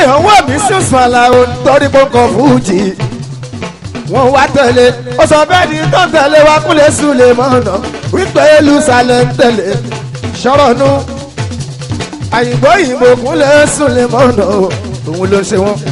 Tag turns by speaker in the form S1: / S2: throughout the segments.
S1: kéèyàn wọ̀ mí sísun àlàó torí pọ́ńkọ̀ fújì wọ́n wá tẹ̀lé ó sọ bẹ́ẹ̀ ni tó ń tẹ̀lé wa kúlẹ̀ sùlẹ̀ mọ́nà wípé Jerusalem tẹ̀lé sọ̀rọ̀ nu àyìnbó yìnbó kúnlẹ̀ sùlẹ̀ mọ́nà òun ló ń ṣe wọ́n.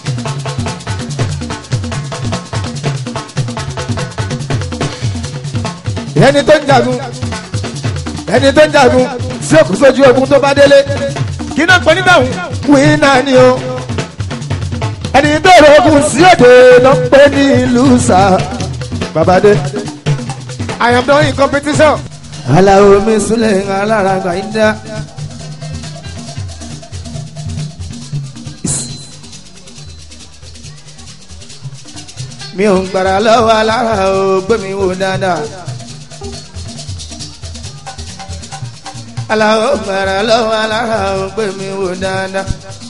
S1: ẹni tó ń jagun ẹni tó ń jagun sí òkú sójú ogun tó bá délé kí náà pẹ́ nígbà wí náà ni o ẹni tó rògùn sí òde ló ń pè ní ìlú sá babade I am done in competition. aláwo mi súnlẹ̀ alára gbàyídá. mi ò ń gbàrà lọ́wọ́ alára o gbé mi wò dáadáa. aláwo gbàrà lọ́wọ́ alára o gbé mi wò dáadáa.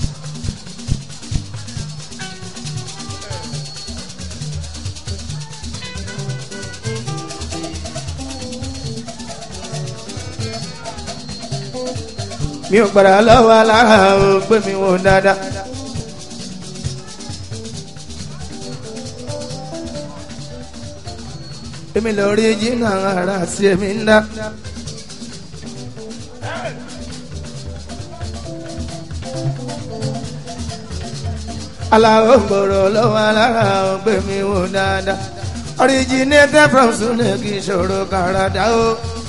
S1: mi ò gbàrà lọ́wọ́ alára o gbé mi wò dáadáa. èmi lọ rí jìnnà ara sí èmi ń dá. aláwọ̀ gbòòrò lọ́wọ́ alára ò gbé mi wò dáadáa. originated from Sunday kì í ṣòro kàràdá o.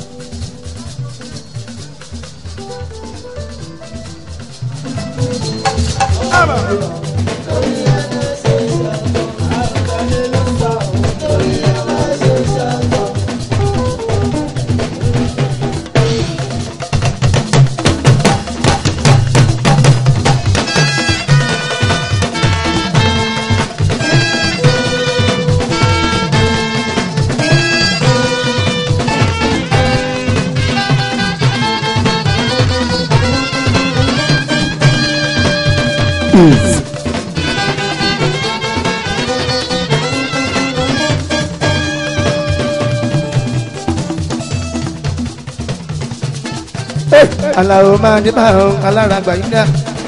S1: aláwo máa ní máa ń alára gbàyídá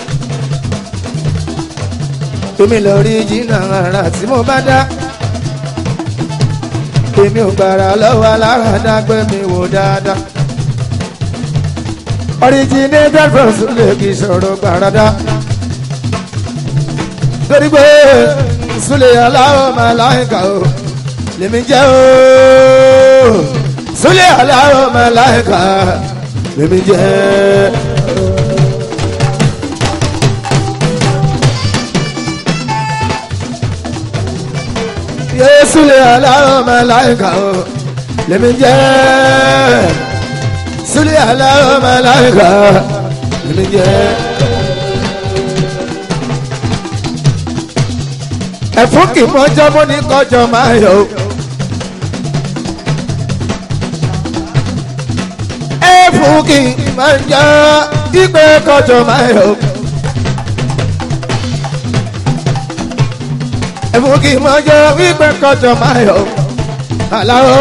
S1: èmi lọ rí jìnnà ara tí mo bá dá èmi ò gbàrà lọ́wọ́ alára dágbé mi wò dáadáa originated from Sule kì í ṣòro gbàràdá torí pé Sule aláwọ̀ máa láìka o lèmi jẹ́ o Sule aláwọ̀ máa láìka lèmi jẹ́. Yéésù lè aláwọ̀ màláìka o lèmi jẹ́. Súlẹ̀ aláwọ̀ màláìka lèmi jẹ́. Ẹ̀fún kì í mọ́jọ́ mọ́ ní kọjọ́ máa yọ. Ẹ̀fún kì í máa ń jẹ́ ìgbẹ́ kọjọ́ máa yọ. ẹ̀fún kì í mọ jẹ́ wípé kọjọ máa yọ aláwo.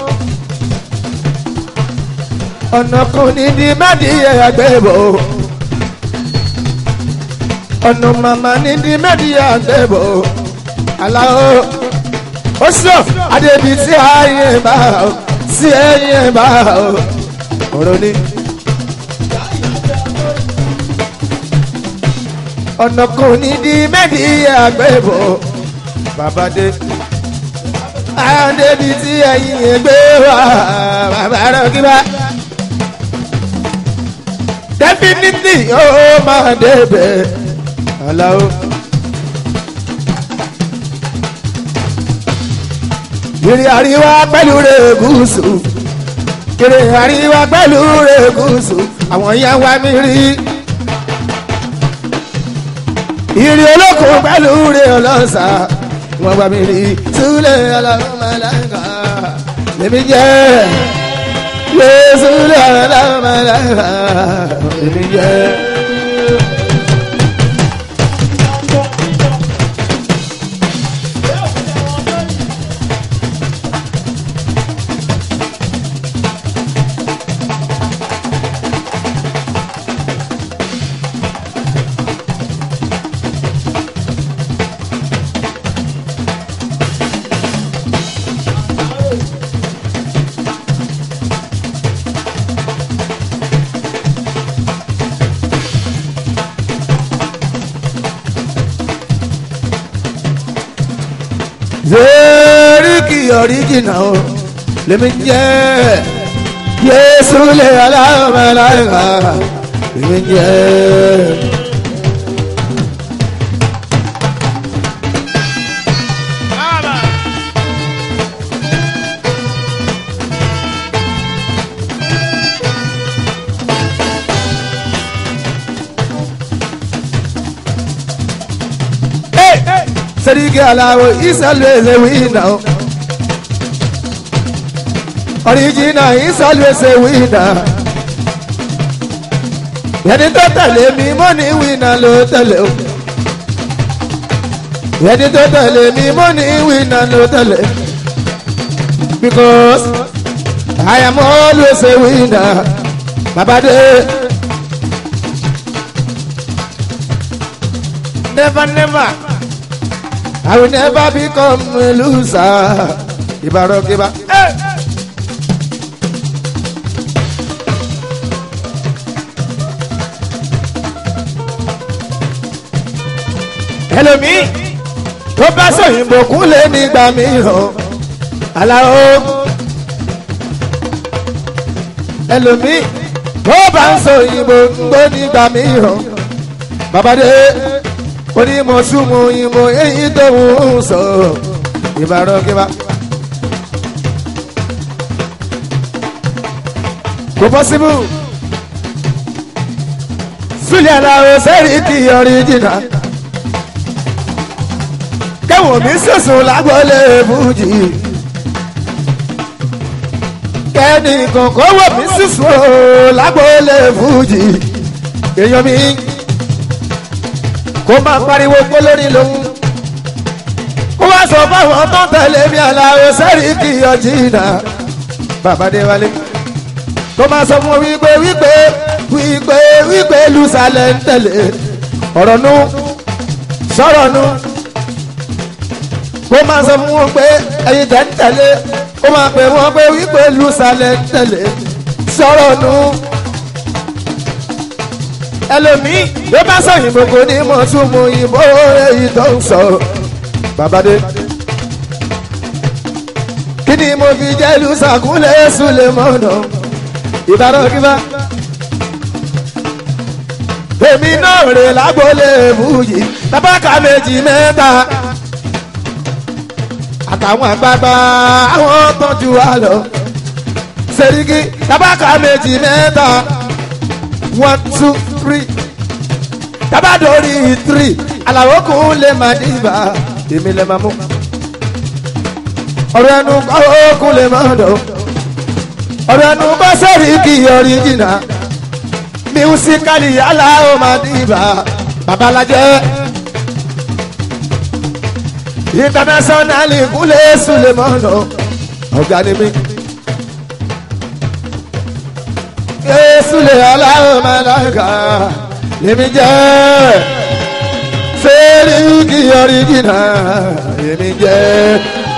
S1: ọ̀nà kan ní di mẹ́díyẹ àgbẹ̀bọ̀ ọ̀nà màmá ní di mẹ́díyẹ àgbẹ̀bọ̀ aláwo. ó sọ adébí tí ayé bá o sí ẹyẹ bá o ọ̀rọ̀ ni. ọ̀nà kan ní di mẹ́díyẹ àgbẹ̀bọ̀ bàbá dé. Adébí tí ẹyin ẹgbẹ́ wá bàbá rẹ̀ kí bá. Definitely ó máa débẹ̀ aláwo. Ìrìn àríwá pẹ̀lú rẹ̀ gúúsù. Ìrìn àríwá pẹ̀lú rẹ̀ gúúsù. Àwọn yẹn wá mi rí. Ìrìn olókùn pẹ̀lú rẹ̀ ọlọ́sà wọ́n bá mi rí súlẹ̀ alámàláńgá lèmi jẹ́ lé súlẹ̀ alámàláńgá lèmi jẹ́. zeriki ọ̀ríjìnà o lèmi jẹ́ yéésù lè aláàmàlàyà lèmi jẹ́. Seriki alawo is always a winner. Original is always a winner. Yẹ́nì tó tẹ̀lé mi mọ́ ní wínà ló tẹ̀lé o. Yẹ́nì tó tẹ̀lé mi mọ́ ní wínà ló tẹ̀lé. Because I am always a winner. Babade. Never, never. I will never become a loser. Ibarokiba. Hey! ẹlòmíì tó bá sòyìnbó kúnlẹ̀ nígbà mìíràn aláwo ẹlòmíì tó bá ń sòyìnbó gbó nígbà mìíràn babadé onímọ̀súnmù ìmọ̀ èyí tó ń sọ ìbára kíba. kò pọ́sibú sílẹ̀ aláwo sẹ́rí kí ọ̀ríjìnà kẹwọn mi sọsùn lágbọlẹ fújì kẹ́ni kọ̀ọ̀kan wọ̀ mí sọsùn lágbọlẹ fújì èèyàn mi kó máa pariwo pé lórí lòun kó wá sọ fáwọn tó ń tẹ̀lé mi aláwo sẹ́rí kì í ọjí náà bàbá dé wálé kó máa sọ fún wípé wípé wípé wípé lùsàlẹ̀ ń tẹ̀lé ọ̀rọ̀ nu sọ̀rọ̀ nu kó máa sọ fún wọn pé ẹyin tẹ̀ ń tẹ̀lé kó máa pè wọ́n pé wípé lùsàlẹ̀ ń tẹ̀lé sọ̀rọ̀ nu. ẹlòmíì ló bá sọ òyìnbó kò ní mọ̀ tún mú òyìnbó èyí tó ń sọ babadé. kí ni mo fi jẹ́ lùsàkúnlẹ̀ sùlẹ̀ mọ́nà ìbára kíbá. èmi náà rè lágbólé fújì tábàkà méjì mẹ́ta àtàwọn àgbààgbà àwọn tọ́jú wa lọ. Seriki tabaka méjì mẹ́ta one two three tabadori three àlàó kún lè má dìbà èmi lè má mú. ọ̀rọ̀ ẹnu kọ́ kún lè má dọ̀ ọ̀rọ̀ ẹnu kọ́ Seriki ọ̀ríjìnà mísíkàlì aláwọ̀ má dìbà babalajẹ́ internationally kúlẹ̀ sulemọ́nà ọ̀gá ni mí. Yéésùlẹ̀ aláwọ̀ mẹ́láńgà lèmi jẹ́ Seriki ọ̀ríjìnà lèmi jẹ́.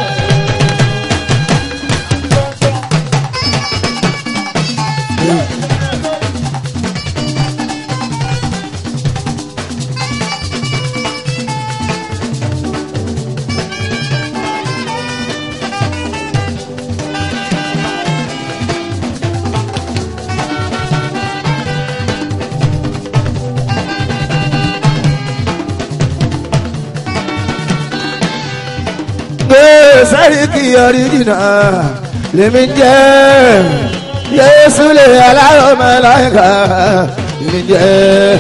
S1: Seriki ọ̀ríjìnà lèmi jẹ́ Yéésùlẹ̀ aláwọ̀ mẹ́láńgà lèmi jẹ́.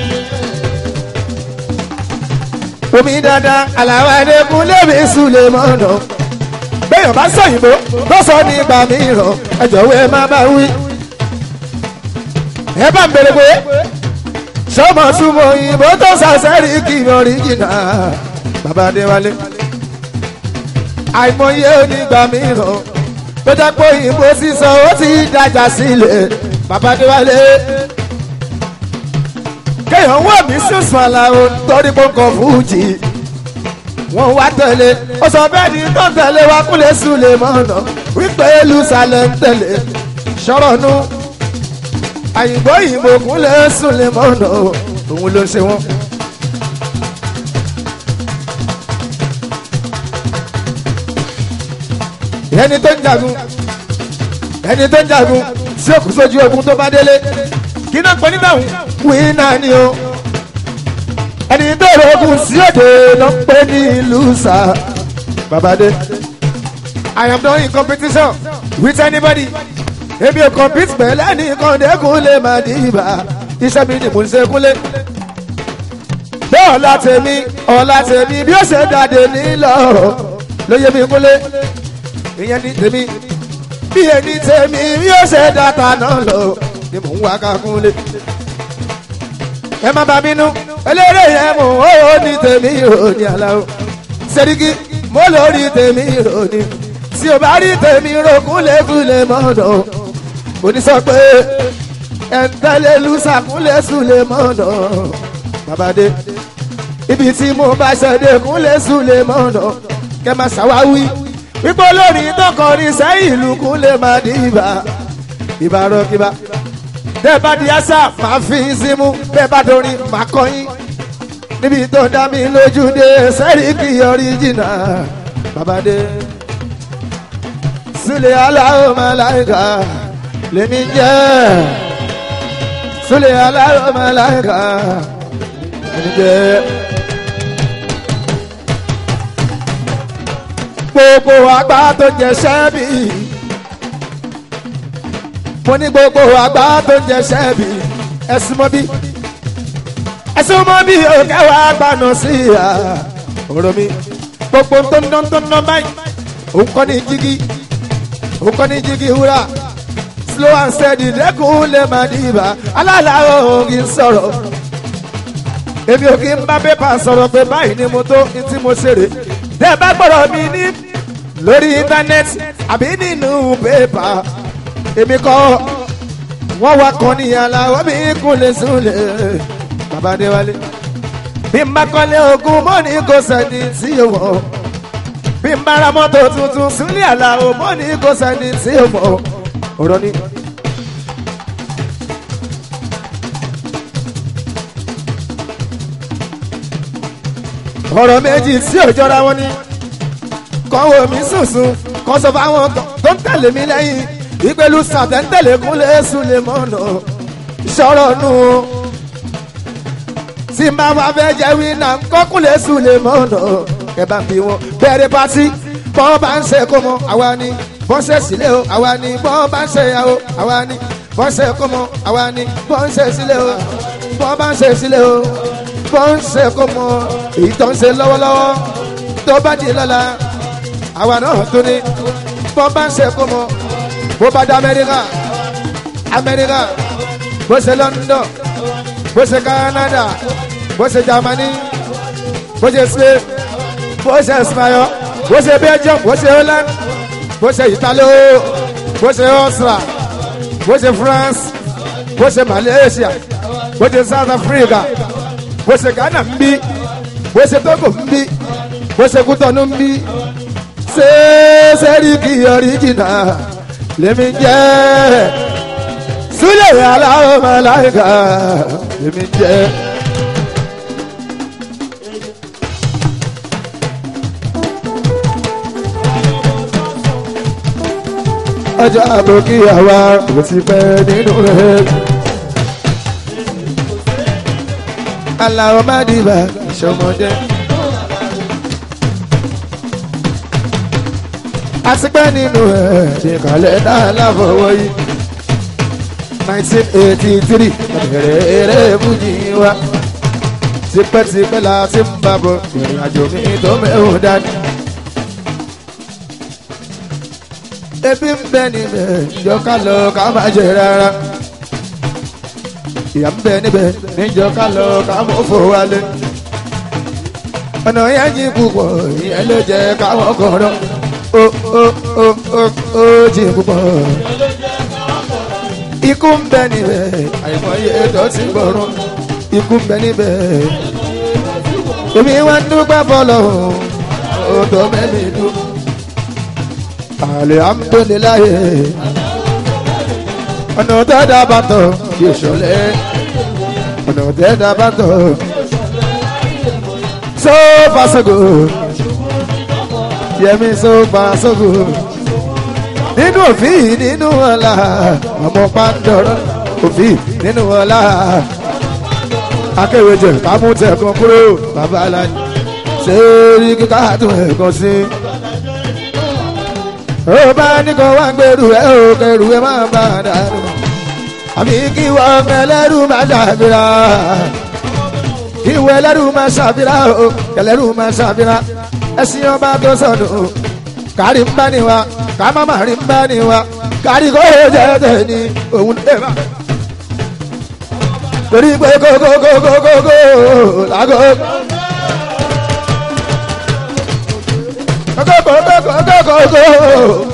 S1: omi dandan aláwọ̀ ẹ̀dẹ́kun lèmi sùlẹ̀ mọ́nà bẹ́ẹ̀ bá sọ òyìnbó tó sọ nígbà mìíràn ẹ jọ̀wọ́ ẹ má bá wí. ẹ bá ń bèrè pé sọmọ súnmọ́ òyìnbó tó sọ Seriki ọ̀ríjìnà bàbá Adéwálé àìmọye onígbà mìíràn tó jẹ́ pé òyìnbó sísọ ó ti dájà sílẹ̀ babadéwálé kéèyàn wọ̀ mí sísun àlàó torí pọ́ńkọ̀ fújì wọ́n wá tẹ̀lé ó sọ bẹ́ẹ̀ ni tó tẹ̀lé wá kúlẹ̀ súlẹ̀ mọ́nà wípé lùsàlẹ̀ ń tẹ̀lé sọ̀rọ̀ nu àyìnbó òyìnbó kúlẹ̀ súlẹ̀ mọ́nà òun ló ṣe wọ́n. ẹni tó ń jagun ẹni tó ń jagun sí òkú sójú ogun tó bá délé kí náà pẹ́ nígbà wíńnà ni o ẹni tó rògùn sí òde ló ń pè ní lùsà babade i am not in competition with anybody èmi ò compete pẹ̀lú ẹnì kan dẹ́kun lè má di ibà iṣẹ́ mi ni mò ń ṣe kúnlé bẹ́ẹ̀ ọ̀la tèmi ọ̀la tèmi bí ó ṣe dàdé nílọ lóye mi kúnlé ìyẹn ní tèmi bí ẹni tèmi bí ó ṣe dàtà náà lọ ni mò ń wá ká kúnlé ẹ má bà bínú eléré yẹn mò ń ó ní tèmi ìròní aláwọ sẹ́ríkì mo lórí tèmi ìròní tí o bá rí tèmi ro kúlẹ̀kúlẹ̀ mọ́dọ̀ onísọ pé ẹ̀ńtẹ́lẹ̀ lùsà kúlẹ̀ sùlẹ̀ mọ́dọ̀ babade ibi tí mo bá ṣẹ̀dẹ̀ kúlẹ̀ sùlẹ̀ mọ́dọ̀ kẹ́ máa ṣàwáwí wípé olórin tó kọrin sẹ́yìn ìlú kúlẹ̀ máa di ibà ìbárọ̀ kíbá bẹ́ẹ̀ bá di àṣà máa fi í símú bẹ́ẹ̀ bá dorin máa kọyín níbi tó dá mi lójú dé sẹ́ríkì ọ̀ríjìnà babade sule aláwọ̀ màláìka lèmi jẹ́ sule aláwọ̀ màláìka lèmi jẹ́. gbogbo àgbà tó jẹ sẹ́ẹ̀bì mo ní gbogbo àgbà tó jẹ sẹ́ẹ̀bì ẹ̀sùn mọ́ bí ẹ̀sùn mọ́ bí òkè wà gbaná sí ìhà ọ̀rọ̀ mi gbogbo tó ń dán tó ń dán báyìí òun kọ́ ní jígí òun kọ́ ní jígí wúrà slow and steady dẹ́kun lè má dìbà aláàláwọ̀ òun kì í sọ̀rọ̀ èmi ò kí ń bá pépà sọ̀rọ̀ pé báyìí ni mo tó ní tí mo ṣeré tẹ́ ẹ bá gbọ́dọ̀ mi ní lórí íńtánẹ́ẹ̀tì àbí nínú pépà èmi kọ́ wọ́n wá kan ní aláwọ̀ mi kúnlẹ̀ súnlẹ̀ bàbá adéwálé bí n bá kọ́lé ogún mọ́ ní kò sẹ́ni tí yóò wọ̀ bí n bá ra mọ́tò tuntun súnlẹ̀ aláwọ̀ mọ́ ní kò sẹ́ni tí yóò wọ̀ ọ̀rọ̀ ni. ọ̀rọ̀ méjì tí ò jọra wọn ni kàn wò mí sùnsùn kàn sọ fáwọn tó ń tẹ̀lé mi lẹ́yìn ìpèlú sàtẹ́ńtẹ̀lé kúnlẹ̀ sùlẹ̀ mọ́nà sọ̀rọ̀ nù o tí máa wá fẹ́ jẹ́ wíńnà kọ́kúnlẹ̀ sùlẹ̀ mọ́nà ẹ bá fi wọn bẹ̀rẹ̀ pátí bọ́n bá ń ṣe kó mọ àwa ni bọ́n ṣe sílẹ̀ o àwa ni bọ́n bá ń ṣe ìyàwó àwa ni bọ́n ṣe kó mọ àwa ni bọ́n ṣe sílẹ̀ o bọ́n bá ń ṣe sílẹ̀ o bọ́n ṣe kó mọ èyí tó ń ṣe lọ́wọ́lọ́wọ́ tó bá di lọ́la àwa náà tó ní bọ́n bá ń ṣe kó mọ bó bá dé amẹ́ríkà amẹ́ríkà bó ṣe london bó ṣe canada bó ṣe germany bó ṣe spain bó ṣe ismail bó ṣe belgium bó ṣe holland bó ṣe italo bó ṣe austria bó ṣe france bó ṣe malaysia bó ṣe south africa bó ṣe ghana ń bí bó ṣe togo ń bí bó ṣe kútọ́nù ń bí ṣé sẹ́ríkì ọ̀ríjìnà lèmi jẹ́ súlẹ̀ aláwọ̀ màláìka lèmi jẹ́. ọjọ́ àbòkí àwa kò ti pẹ́ nínú rẹ̀. aláwọ̀ má dìbà ìṣọmọdé. àtìpẹ́ nínú ẹ̀ ṣe kàlẹ́ náà láfọwọ́ yìí. nineteen eighty three bẹ̀rẹ̀ eré fújì wa. tipẹ́tipẹ́ la ti ń bá bọ̀ ìrìn àjò mi tó mẹ́wọ̀n dání. ebi ń bẹ níbẹ̀ níjọ ká lọ ká má jẹ rárá. ìyà ń bẹ níbẹ̀ níjọ ká lọ ká mọ̀ fò wálé. ọ̀nà yẹn jí púpọ̀ ìyẹn ló jẹ́ káwọn kọ̀ọ̀rọ̀ ó ó ó ó ó jí púpọ̀. ikú ń bẹ níbẹ̀ àìmọye ètò ti gbọ̀rún ikú ń bẹ níbẹ̀. èmi wá ń dúpẹ́ fọlọ́ ó tó mẹ́mi dùn alihamudulilayi ọ̀nà tẹ́dá bá tọ̀ kí ìṣọ̀lẹ̀ ọ̀nà tẹ́dá bá tọ̀ so fasogo yẹmi so fasogo nínú òfin nínú ọ̀la ọmọ pàǹdọ̀rọ̀ òfin nínú ọ̀la akéwèjẹ kámútẹ̀ kan kúrò bàbá aláàjì sẹ́ẹ̀rì kíkà tún ẹ̀kan sí. ó bá ní kó wá gbèrú ẹ ò kẹrù ẹ má bá a dàrú àbí kí wọ́n ẹlẹ́rù má ṣàfihà kí wọ́n ẹlẹ́rù má ṣàfihà o ẹlẹ́rù má ṣàfihà ẹ̀sìn ọba tó sọnù kárí ń bá ní wa ká má má rí ń bá ní wa kárí kó jẹ́ tẹ̀ ní òun lè má torí pé kókókókókókó lágò. kókókókókókó.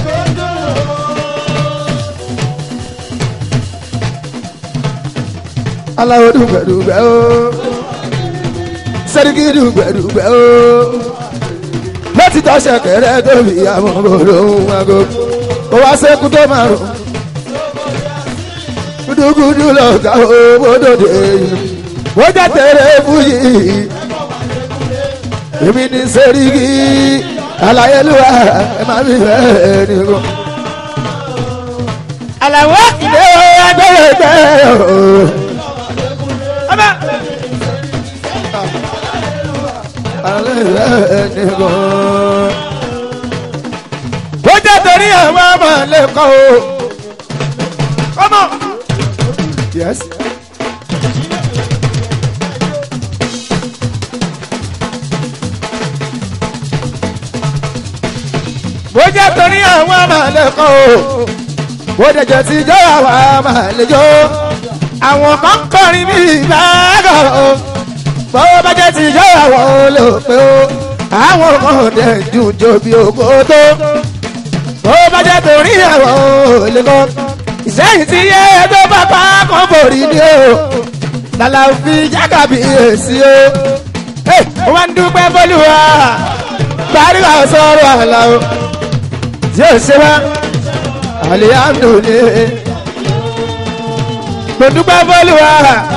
S1: aláwo dùgbẹ̀dùgbẹ̀ o sẹ́ríkì dùgbẹ̀dùgbẹ̀ o láti tọ́ṣẹ̀ kẹrẹ tóbi àwọn olóhùn ago kó wá sẹ́kù tó márùn gudugudu lọ ká owó dòde wọ́n jẹ́ tẹ̀lé fúyì èmi ní sẹ́ríkì aláyélúwà ẹ má mi fẹ́ nìkan. àlàwọ̀ ìdè agbẹ́rẹ́gbẹ́ ooo. ó jẹ́ torí àwọn ọmọ lẹ́kọ̀ọ́ o. Come on. Yes. bó jẹ́ torí àwọn ọmọ lẹ́kọ̀ọ́ o. bó dẹ̀jẹ̀ ti jẹ́ àwọn ọmọ lẹ́jọ́. àwọn kan kọrin bí ìbáàgọ̀ o bó bá jẹ́ ti jẹ́ àwọn olóòpẹ́ o àwọn ọmọdé jùjọ bí ògbó tó bó bá jẹ́ torí àwọn olùkọ́ ìsẹ́yìn tí yé tó bá pa kàn borí ni o lálá fi jákàbí èsì o wọ́n ń dúpẹ́ bọ́lúwa gbàdúrà sọ̀rọ̀ àlà o yóò ṣe wá alihamdulilayi mo dúpẹ́ bọ́lúwa.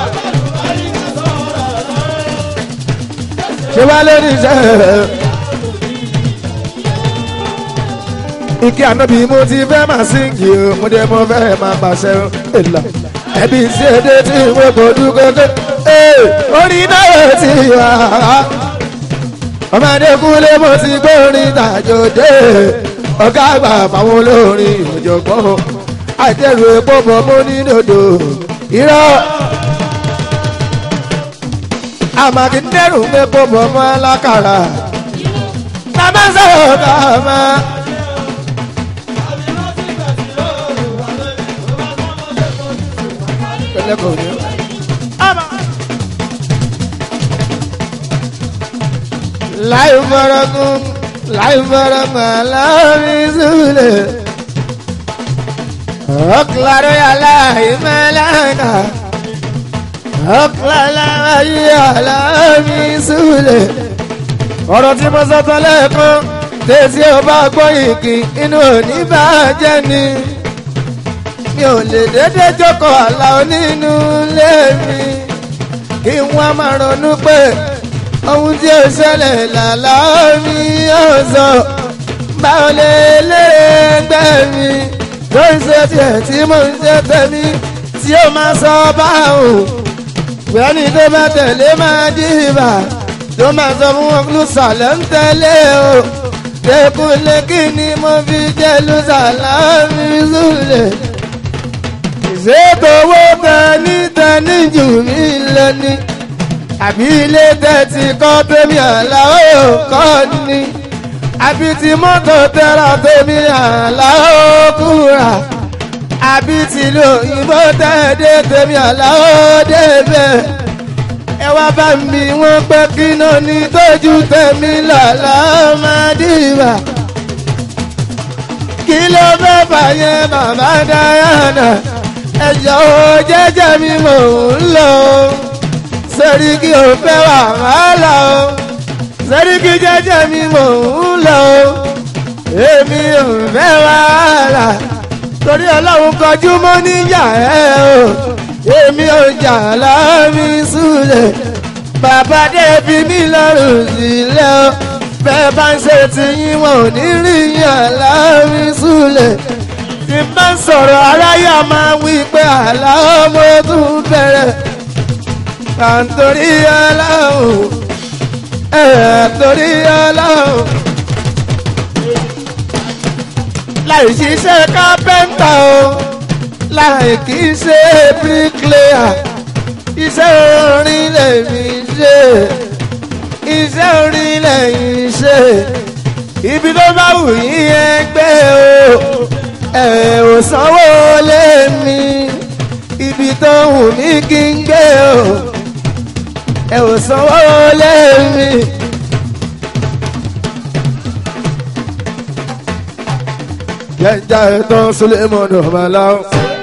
S1: ṣe wá lórí iṣẹ́. ike ànábì mo ti fẹ́ máa síngì o mo dé mo fẹ́ máa pàṣẹ o èlà ẹbí sí èdè tí mo kò dúkọ́ ké ee orí náà ti wà á. ọmọdé kúlé mo ti gbórin tàjòdè ọ̀gá àgbà fáwọn olórin òjògbọ́n àìtẹ́rù epo bọ̀ mo ní dòdò irọ́ àmàkíndẹ́rù mẹ́kọ̀ bọ̀ mọ́ alákàrà tàbá sọ̀rọ̀ kàmá. láì fọ́rọ́gún láì fọ́rọ́gún aláàmì zúlẹ̀ ọ̀kìlárọ̀ yàrá ìmọ̀lẹ́nà ọ̀kìláláyé aláàmì súlẹ̀. ọ̀rọ̀ tí mo sọ tán lẹ́ẹ̀kan tẹ̀sí ò bá gbọ́ ìkì inú òní bá jẹ́ ni. mi ò lè dédé jókòó àlà onínú ilé mi. kí wọ́n máa ronú pé ohun tí ó ṣẹlẹ̀ làlá mi ó sọ. báwo lè lé ẹgbẹ́ mi tó ń ṣe tiẹ̀ tí mo ń ṣe tẹ̀mí tí ó máa sọ báwo gbẹ́ni tó bá tẹ̀lé máa dìbà tó máa sọ fún wọn lùsàlẹ̀ ń tẹ̀lé o tẹkùnlé kí ni mo fi jẹ́ lùsàlẹ̀ mi lulẹ̀ ìṣètò owó tẹni tẹni jù mí lẹ́ni àbí ilé tẹ̀tì kọ́ tèmi àlá ó kọ́ ni àbí ti mọ́tò tẹ́ra tèmi àlá ó kúra àbí tìlú òyìnbó tẹ́ẹ̀dẹ́ tèmi àláwọ̀ débẹ̀ ẹ wá bá mi wọ́n pẹ́ kí náà ní tójú tèmi lọ́la máa dìbà kí ló fẹ́ fàyẹn bàbá Diana ẹ̀jọ̀ o jẹ́jẹ́ mi mò ń lọ Sẹ́ríkì ò fẹ́ wàhálà o Sẹ́ríkì jẹ́jẹ́ mi mò ń lọ èmi ò fẹ́ wàhálà torí ọlọ́run kọjú mọ́ níyà ẹ̀ o èmi ò jà láàmì súlẹ̀ bàbá débi mi lọ́rùn sílẹ̀ o bẹ́ẹ̀ bá ń ṣe ti yín wọn ò ní rí yín aláàmì súlẹ̀ tí n bá ń sọ̀rọ̀ aráyà máa wí pé àlá ọmọ tún bẹ̀rẹ̀ àǹtorí aláwọ̀ ẹ̀ àǹtorí aláwọ̀ láì ṣiṣẹ́ kápẹ́ńtà o láì kì í ṣe bíríkìlẹ́yà iṣẹ́ orin lèmi ṣe iṣẹ́ orin lẹ́yìn ṣe ibi tó bá wù yín ẹgbẹ́ o ẹ̀ ò sanwó lé mi ibi tó wù mí kí n gbé o ẹ̀ ò sanwó lé mi. jẹ́jà ẹ̀tọ́ sulemọ́nù ọ̀mọ̀láwọ̀.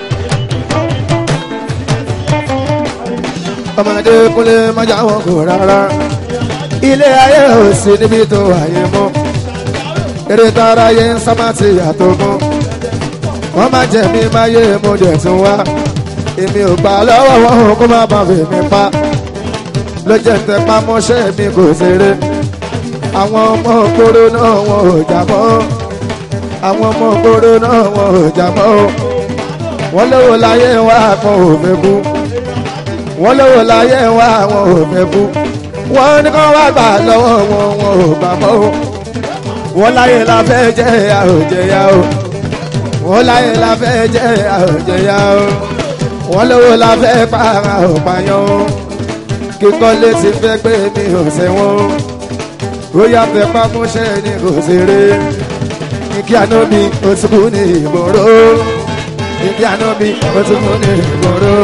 S1: ọmọdé kúnlé májà wọn kò rárá ilé ayé ò sí níbi tó wáyé mọ́ eré tara yé ń sábà ti yàtọ̀ mọ́ wọ́n máa jẹ́ mi máa yé mo dẹ̀ tún wá èmi ò gbà lọ́wọ́ wọn kó má bàa fi mi pa ló jẹ́ tẹpá mọ́ṣẹ́ mi kò ṣeré àwọn ọmọ kóró náà wọn ò jà mọ́ àwọn ọmọ kóró náà wọn ò jà mọ́ wọ́n lówó láyé wá kan ò fẹ́ kú wọ́n lówó láyé wá wọn ò fẹ́ kú wọ́n ní kán wá gbà lọ́wọ́ wọn wọn ò gbà mọ́ o wọ́n láyé la fẹ́ jẹ́ àròjẹyà o wọ́n láyé la fẹ́ jẹ́ àròjẹyà o wọ́n lówó la fẹ́ para òpàyàn o kíkọ́ létí fẹ́ pé mi ò sẹ́wọ̀n ó yàtọ̀ pamọ́ṣẹ́ ni kò ṣeré ìkí àná mi ó ti kú ní ìgboro ìkí àná mi ó ti kú ní ìgboro.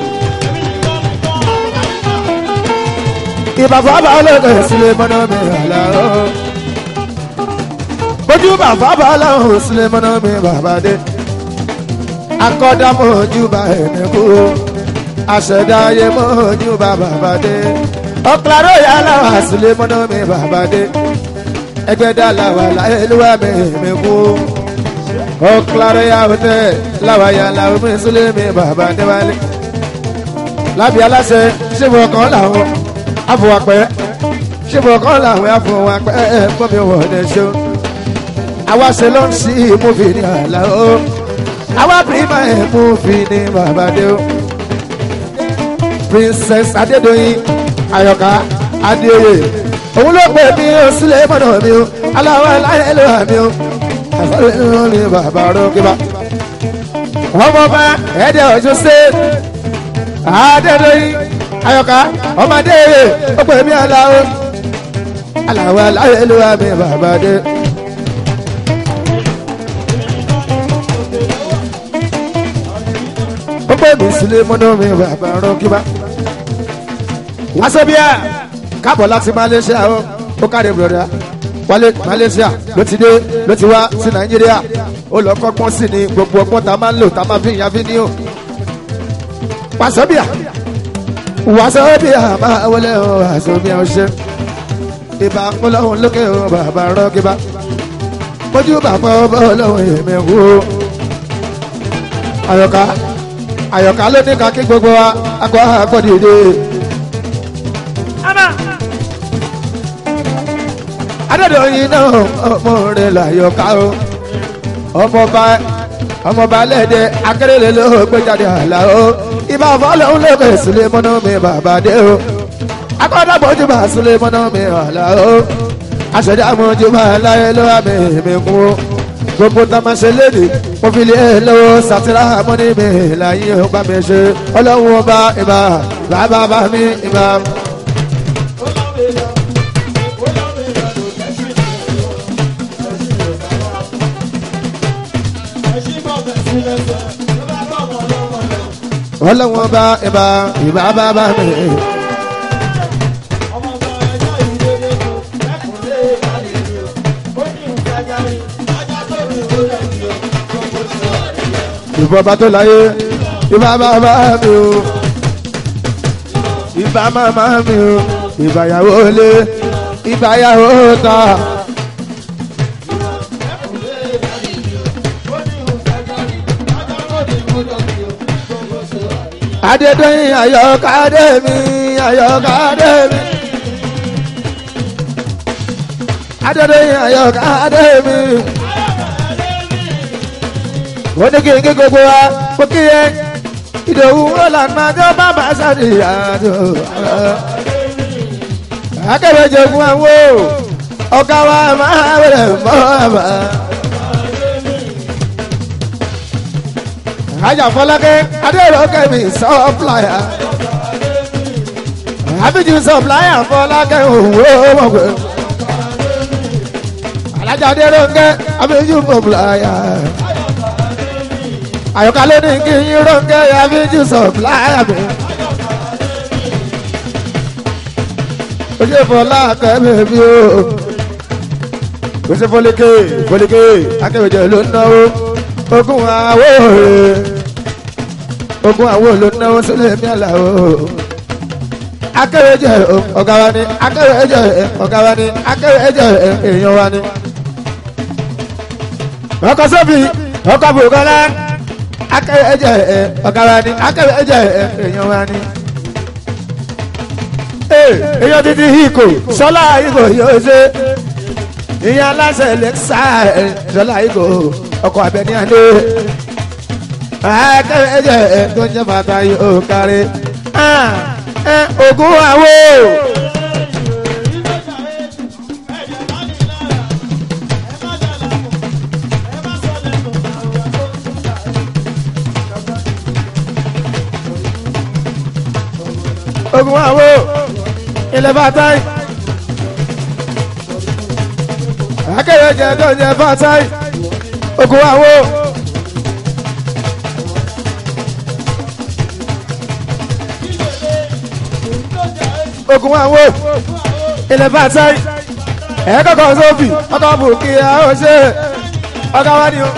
S1: ìbàfà bá lọ́dọ̀ sílẹ̀ mọ́nà mi àlá o. ojú bàfà bá lọ́hùn sílẹ̀ mọ́nà mi bàbá dé. akọ́dá mọ́jú bá ẹ̀mí kú o. àṣẹ̀dá ayé mọ́jú bá bàbá dé. ọ̀kìláró yà láwà sílẹ̀ mọ́nà mi bàbá dé. ẹgbẹ́dá làwà láyé lúwà mi mi kú o. ọ̀kìláró yà wọ́tẹ́ láwà yà láwà mi sílẹ̀ mi bàbá dé wálé. lábì aláṣẹ ṣé mo kàn láwọn afọwapẹ ṣébọkàn làwọn afọwapẹ fọmi wọlé ṣó àwa ṣe ló ń ṣí múfì ní àlá o àwa pírímà ẹ múfì ní bàbáde o princess adédọyìn ayọ̀ká adéoyè òun ló pè mí o sílẹ̀ mọ́nà mi o aláwọ̀ aláyẹ̀ ló wà mí o àfọlẹ́ ló ní bàbá rókèbá ọmọ bá ẹ̀ẹ́dẹ̀ ọ̀ṣun ṣe adédọyìn ayọ̀ká ọmọdé rè ó pè mí aláwo aláwo aláwo ló wà mí bàbá dé. ó pè mí sílé mọ́nà mi bàbá rán kíbá. wá sọ́bíà káàbọ̀ láti malaysia ó ó káre bùrọ̀dá wálé malaysia ló ti dé ló ti wá sí nàìjíríà ó lọ kọ́gbọ́n sí ni gbogbo ọgbọ́n tá a máa ń lò tá a máa fi yan fídíò. wá sọ́bíà wàsóbì àmà wọlé o wàsóbì ọṣẹ ìbá ọlọ́run lókè o bàbá rọ́gíbá mójú bàbá ọba ọlọ́run èmi wò ó àyọ̀ká àyọ̀ká ló ní kakí gbogbo wa akọ àgbọ̀dìde. adédọ̀yìn náà ọmọ rẹ̀ làyọ̀ká o ọmọọba ọmọọba lẹ́dẹ̀ akérèlé ló gbé jáde àlá o ibà fọlọ́hún lókè sílé mọ́nà mi bàbá dé o akọ́dàgbọ́jú bá sílé mọ́nà mi àlá o aṣẹ̀dá mọ́jú bá láyé ló wà mí mi kú o gbogbo tá a máa ṣe léde mo fi lé lọ́wọ́ sátírà mọ́ni mi láyé ó bá mi ṣe ọlọ́run ọba ìbá bàbá bá mi ìbá. ọlọ́wọ́n bá ìbá ìbá bá bá mi. ìbọn bá tó láyé ìbá bá bá mi o ìbá má má mi o ìbáyàwó lé ìbáyàwó ta. adédọ́yìn ayọ̀kadé mi ayọ̀kadé mi. adédọ́yìn ayọ̀ká adémi. wọ́n ní kí n kí gbogbo wa kó kí yẹ ìdòwú ọ̀làǹmá tó bàbá sáré àjò. akẹ́wé jẹ̀gún àwọn ọ̀gá wa máa wẹ̀rẹ̀ mọ́ àbá. ajá fọlákẹ́ adéèròkẹ́ mi sọ́pláyà àbíjú sọ́pláyà fọlákẹ́ òwò wọ̀gbẹ́ alájà adéèròkẹ́ àbíjú sọ́pláyà àyọkà ló ní kí yín ròkẹ́ àbíjú sọ́pláyà mi. ojú fọlákẹ́ bèbí o ojú fọlékè fọlékè akẹ́wéjẹ ló ń náwó ogun àwọ̀ rẹ̀ ogun àwọ̀ ló náwó sílẹ̀ ní àlàó akẹ́wéjẹ ọ̀gá wa ni akẹ́wéjẹ ọ̀gá wa ni akẹ́wéjẹ èèyàn wa ni. ọkọ̀ sóbì ọkọ̀ bùkọ́lá akẹ́wéjẹ ọ̀gá wa ni akẹ́wéjẹ èèyàn wa ni. èèyàn títí híkò sọlá híkò yóò ṣe ìyá aláṣẹ lẹ́ksà sọlá híkò ọkọ̀ abẹni adé akẹ́wẹ́jẹ tó ń jẹ́ bàtà yóò kárí ogun àwo. ogun àwo ilẹ̀ bàtà yìí akẹ́wẹ́jẹ tó ń jẹ́ bàtà yìí ogun àwo. ogun àwo ilẹ̀ bàtà ẹ̀ kọ́kọ́ sófì ọkọ̀ bùkì àwọn ṣe ọkọ̀ wá ní o.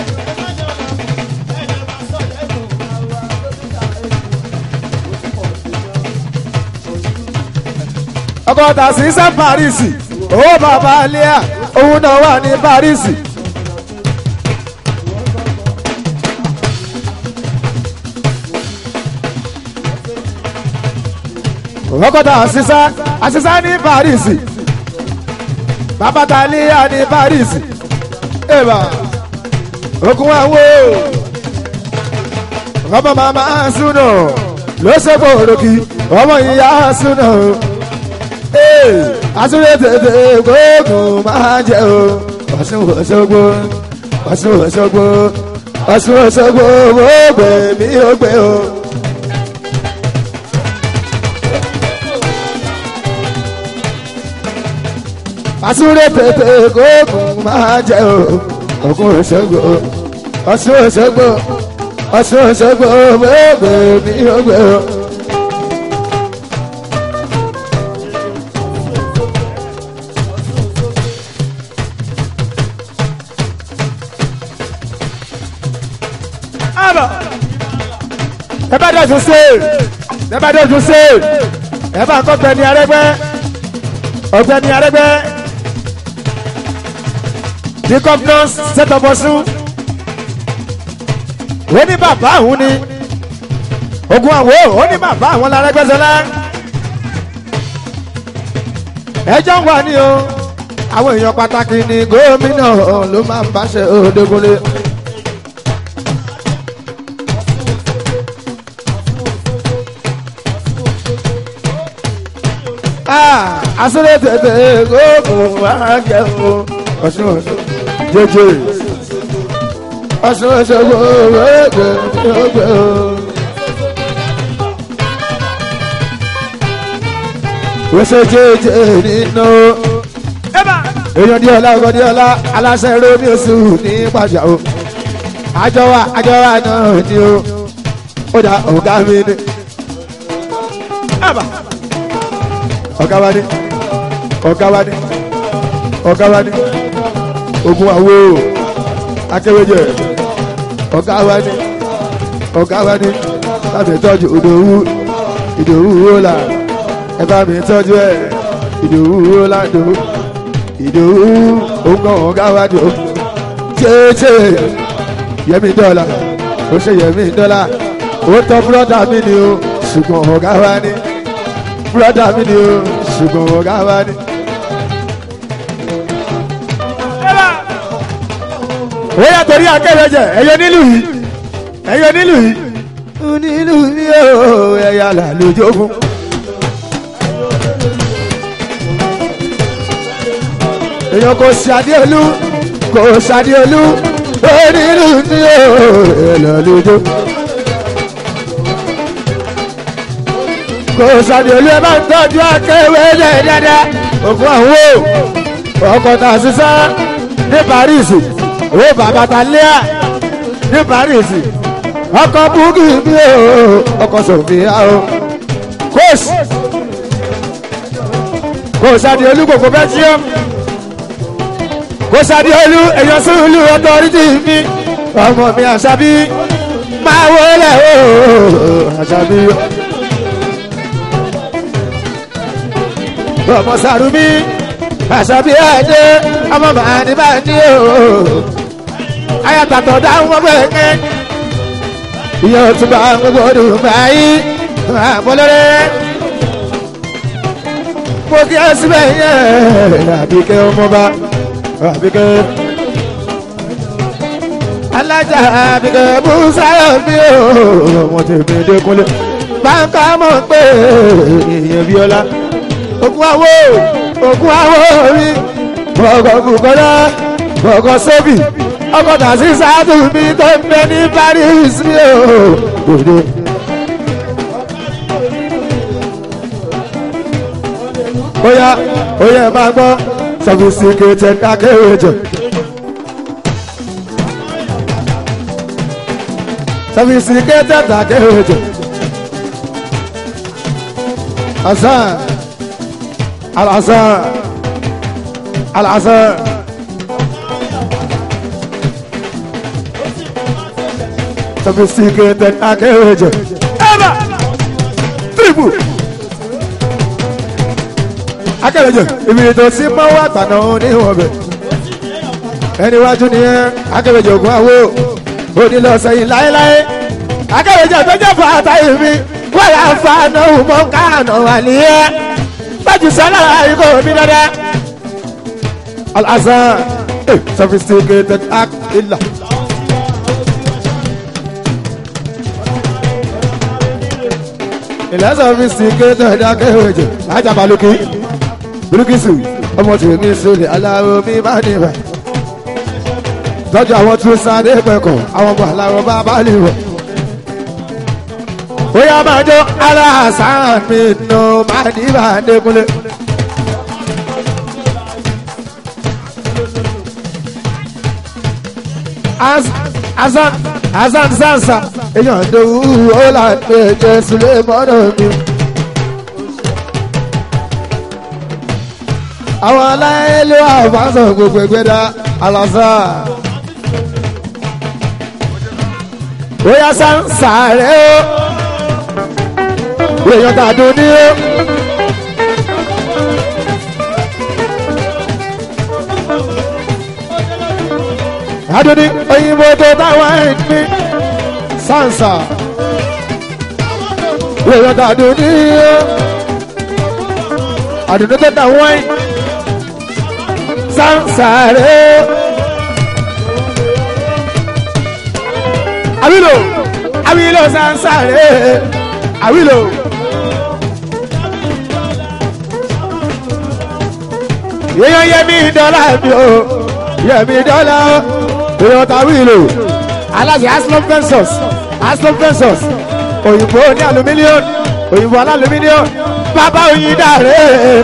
S1: ọkọ̀ tàṣí sẹ́ Paris owó bàbá alẹ́ òun náà wà ní Paris. ọkọ̀tà àṣìṣá àṣìṣá ní Paris babataliya ní Paris eba okun awo ọmọ màmá súnà ló ṣe gbòòròkì ọmọ ìyá súnà àtúndé tètè gbóògùn máa jẹ o Ọ̀ṣun Òṣogbo Ọ̀ṣun Òṣogbo Ọ̀ṣun Òṣogbo gbogbo mi ò gbé o. àtúndé tètè gbóògùn máa jẹ o Ògùn Òṣogbo Ọ̀ṣun Òṣogbo Ọ̀ṣun Òṣogbo gbogbo mi ò gbé o. ẹ bá dọ̀tún sí ẹ bá dọ̀tún sí ẹ bá kọ́ Ọ̀gbẹ́ni Arẹ́gbẹ́ Ọ̀gbẹ́ni Arẹ́gbẹ́ the governor set up Ọ̀ṣun ó ní bàbá òun ni ogun àwo ó ní bàbá àwọn l'Arẹ́gbẹ́ṣọlá ẹjọ́ ń wà ní o àwọn èèyàn pàtàkì ni gómìnà ló máa ń báṣẹ òdegunlé. asúlẹ̀ tètè gógùn máa jẹ o Ọ̀ṣun Ọ̀ṣun jẹjẹ Ọ̀ṣun Ọ̀ṣun gbogbo gbogbo. wọ́sẹ̀ jẹjẹ nínú èèyàn díẹ̀ ọ̀la ọgọ́ díẹ̀ ọ̀la aláṣẹ romi oṣù ní pàjá o àjọwà àjọwà náà ni o ó dà ọ̀gá mi ni ọ̀gá wa ni ọ̀gá wa ni ọ̀gá wa ni ogun àwo akéwéjẹ ọ̀gá wa ni ọ̀gá wa ni láti tọ́jú ìdòwú ìdòwú wúlà ẹ bá mi tọ́jú ẹ ìdòwú wúlà ìdòwú ìdòwú ogun ọ̀gá wa ni o tètè yẹmi dọ́là ó ṣe yẹmi dọ́là ó tọ́ búrọ́dà mi ni o ṣùgbọ́n ọ̀gá wa ni búrọ́dà mi ni o ṣùgbọ́n ọ̀gá wa ni. ó yà torí akẹ́rẹ́jẹ ẹ̀yọ nílùú yìí ẹ̀yọ nílùú yìí nílùú yìí ó ẹ̀yà là lójógún. èèyàn kò ṣàdíolú kò ṣàdíolú ó nílùú ní ó ẹ̀yà lójógún. kò ṣàdíolú ẹ bá ń tọ́jú akẹ́rẹ́jẹ dáadáa ògùn àwọn ọkọ̀ tà sísá ní Paris ó bàbá ta léa ní Paris ọkọ̀ búkì bí o ọkọ̀ sọ̀fìyà o kóòsì kò sáde olú gbogbo bẹ́ẹ̀ tí ó kò sáde olú èèyàn sùúrù ọtọ́rìtì mi ọmọ mi àṣàbí máa wọlé o àṣàbí ọmọ sàrúmí àṣàbí ẹ̀dẹ́ ọmọ màá ní bá ní o ayatollah dáhùn ọmọ ẹ̀kẹ́ ìyá òtúbà gbogbo ọdún báyìí àmọ́lẹ́rẹ́ mo kí ẹ síbẹ̀ yẹn àbíkẹ́ ọmọba àbíkẹ́ alájà àbíkẹ́ bùsáyọ̀ bí o ọmọ tèmi dẹ́kunlé báńkà mọ̀ pé ìyẹn bíọ́lá ògùn àwọ̀ ògùn àwọ̀ rí bọ̀gọ̀ bùkọ́lá bọ̀gọ̀ sóbì ọkọ̀ tàṣí sáàtù mi tó ń bẹ ní Paris mi ò òde. Oya oya ẹ máa gbọ́ sophisticated akéwèjọ. Sophisticated akéwèjọ. Hasan Al-Hasan Al-Hasan. sophisticated akéwèjọ. Ẹ̀bà triple. Akéwèjọ ìbìrìtò sí mọ́wọ́ àtànà oníwọ̀n bẹ̀. Ẹni wájú ni ẹ́ akéwèjọ ògùn àwò òní lọ sẹ́yìn láéláé. Akéwèjọ tó jẹ́ fàtà ìmí wọ́n yà fa náà mọ́ káànà wà nìyẹn. Bájú sọ́lá ikọ̀ mi dáadáa. Al-Hasan sophisticated act illa. ìlẹ́sọ̀ fi sí kéde ìdákẹ́wèjì ajábalùkì bíríkìsì ọmọ tèmi sọlẹ̀ aláwọ̀ mi má níbà tọ́jú àwọn tún sáré pẹ̀kọ̀ àwọn ọmọ aláwọ̀ bá bá lè wọ̀. bóyá máa jó aláàsán mi nù má níbà dẹ́kunlé. Hasan Hasan Sansa èèyàn dòwú ó là ń pè jẹ́ Sùlẹ̀ mọ́nà mi. àwọn aláìlú àfáàsọ gbogbo ẹgbẹ́dá alọ́sà. bóyá Sansa rẹ̀ ó èèyàn tàdún ní ó. adúní òyìnbó tó táwọn ẹ̀ ń pín sansa èèyàn tàdún ní àdùnnú tó táwọn ẹ̀ sansa rẹ̀ àwìlò àwìlò sansa rẹ̀ àwìlò. èèyàn yẹ mí dọ́là mi o yẹ mí dọ́là o èèyàn tàwí ìlò aláṣẹ aslom fensos aslom fensos òyìnbó ní aluminium òyìnbó aláluminium bàbá oyin dàrẹ.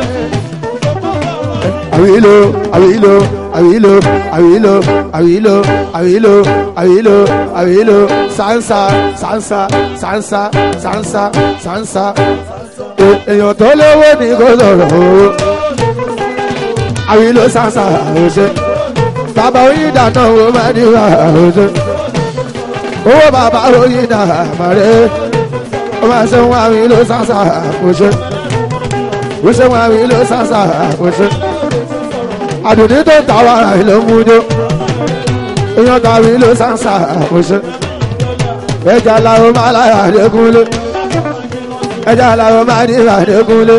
S1: àwí ìlò àwí ìlò àwí ìlò àwí ìlò àwí ìlò àwí ìlò àwí ìlò àwí ìlò sansa sansa sansa sansa sansa èèyàn tó lówó ní kó sọ̀rọ̀ owó àwí ìlò sansa àwòṣe bàbá oyin dáná wo máa ní wà àwòṣe owó bàbá oyin dà àmàlẹ́ ó máa ṣe wọn àwí ìlò sansa àwòṣe ó ṣe wọn àwí ìlò sansa àwòṣe àdùnní tó ń ta wàrà ìlú mújó èèyàn tàbí ìlú sansa àwòṣe ẹja làwọn máa láyà àdékúnlé ẹja làwọn máa ní àdékúnlé.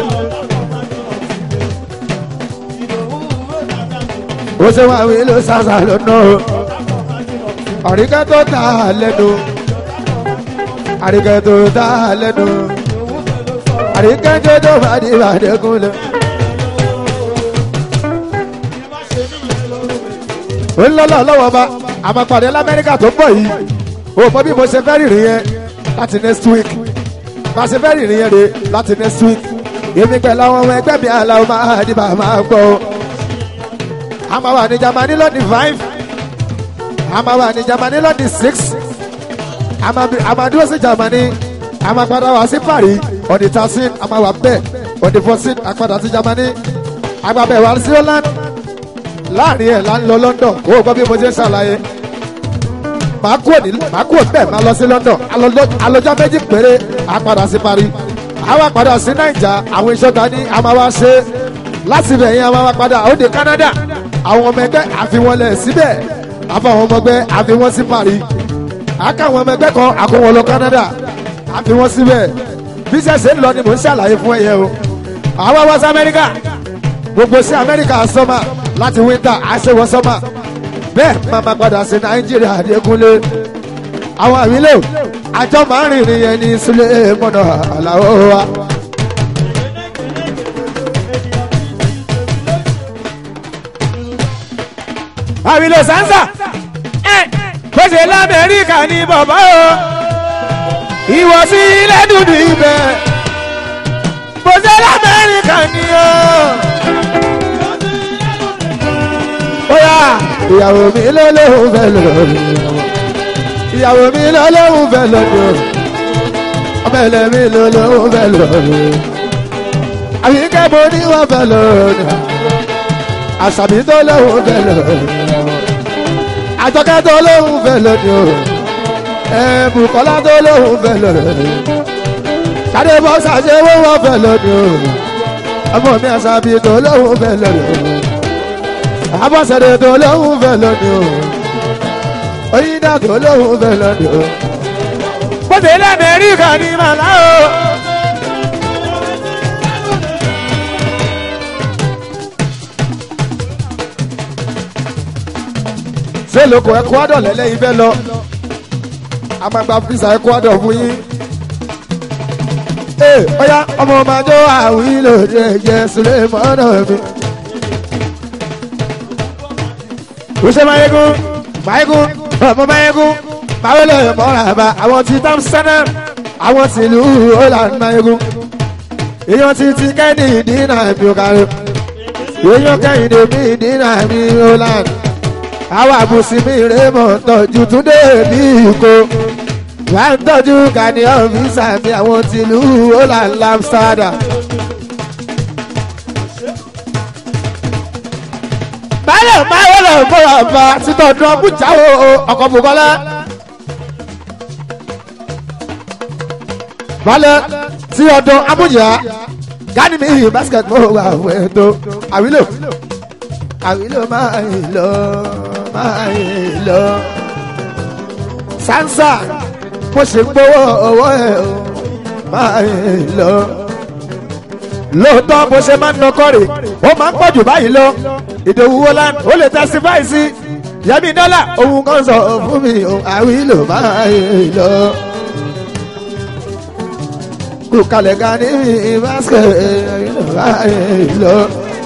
S1: ó ṣe wọn àwọn ìlú sàṣà lọ́nà o àríkẹ́ tó ta lẹ́nu àríkẹ́ tó ta lẹ́nu àríkẹ́ tó tó bá di ìbàdẹ́kùn lẹ. ó ń lọ́lọ́ lọ́wọ́ bá àmàpàdé lamẹ́ríkà tó pọ̀ yìí o mọ bí mo ṣe fẹ́ rìnrìn yẹn láti next week bá ṣe fẹ́ rìnrìn yẹn rè láti next week èmi pẹ̀lú àwọn ọmọ ẹgbẹ́ mi àlàó máa di bàá máa gbọ́ o. a máa wà ní Germany lọ́dí five a máa wà ní Germany lọ́dí six a máa bí- a máa dúró sí Germany a máa padà wá sí Paris on the thirteen a máa wà bẹ́ẹ̀ on the fourteen a padà sí Germany a máa bẹ̀ wá sí Holland láàrin ẹ̀ là ń lọ London kó o gbọ́ bí mo ṣe ń ṣàlàyé màá kúrò ní màá kúrò bẹ́ẹ̀ máa lọ sí London alọ́jọ́ alọ́jọ́ méjì péré a padà sí Paris a wá padà sí Naija àwọn ìṣọ́ta ní a máa wá ṣe láti ibẹ̀ yẹn a máa wá padà ó de Canada àwọn ọmọ ẹgbẹ́ àfiwọlẹ̀ síbẹ̀ àfàwọn ọmọ ẹgbẹ́ àfiwọ́n sí Paris àkà àwọn ọmọ ẹgbẹ́ kan àkówọ́ lọ Canada àfiwọ́n síbẹ̀ bí sẹ́sẹ̀ ń lọ ni mò ń ṣàlàyé fún ẹ̀yẹ o àwa wá sí Amẹ́ríkà gbogbo sí Amẹ́ríkà sọ́mà láti winter àṣewọ́ sọ́mà bẹ́ẹ̀ máa ma padà sí nàìjíríà àdékúnlé àwọn àwílẹ̀ àjọ máa ń rìnrìn yẹn ní sílé mọ́nà àlàó wa. àwílẹ̀ sánsà pèsè lamẹ́ríkà ní bàbá o ìwọ sí ilé dúdú ibẹ̀ pèsè lamẹ́ríkà ní o. Oya ìyàwó mi lọ́lọ́hún fẹ́ lọ́dún ìyàwó mi lọ́lọ́hún fẹ́ lọ́dún ọmọ ẹlẹ́ mi lọ́lọ́hún fẹ́ lọ́dún àbíkẹ́ mo ní wọ́n fẹ́ lọ́dún àṣàbí tó lọ́hún fẹ́ lọ́dún àjọkẹ́ tó lọ́hún fẹ́ lọ́dún ẹ̀ẹ́dùkọ́lá tó lọ́hún fẹ́ lọ́dún sáré bọ́ sàṣẹ wọ́n fẹ́ lọ́dún ọmọ mi àṣàbí tó lọ́hún fẹ́ lọ́dún abọ́sẹ̀dẹ̀ tó lóhùn fẹ́ lónìí o oyinda tó lóhùn fẹ́ lónìí o. bóde lamẹ́ríkà ní màlá o. ṣé lóko Ecuador lẹ́lẹ́yìn fẹ́ lọ a máa gba visa Ecuador fún yín. ee ọ̀ya ọmọ ọmọ àjọ àwìn lòdì ẹ̀jẹ̀ sílẹ̀ mọ́nà mi. Use Mayegun, Mayegun, ọmọ Mayegun, Mawele Mọ́ràbà, àwọn ti Tamsana, àwọn ti ìlú Holland Mayegun. Èèyàn ti ti kẹ́ni ìdínà mi ò kárí. Èèyàn kẹ́hìndé mi ìdínà mi Holland. Àwọn àbùsí mi rèémọ̀ tọ́jú túndé ní ìkó. Wà á tọ́jú Gani ọ̀fíìsà mi àwọn ti ìlú Holland Amsterdam. báyọ̀ báyọ̀ lọ bọ̀rọ̀ bá títọ́ ọdún ọbújá o ọkọ̀ bùkọ́lá. balẹ̀ tí ọdún abújá gani mi yìí basketball wà fún ètò àwílò àwílò máa ń lọ máa ń lọ. sansa mo ṣe gbowó owó ẹ̀ o máa ń lọ. lóòótọ́ bó ṣe máa ń nọkọ́ rè ó máa ń pọ̀jù báyìí lọ ìdòwú wolan ó lè testify sí yẹmi dọ́là òun kan sọ fún mi àwílò máa ń lọ. kú kalẹ̀ ga ní basket àwílò máa ń lọ.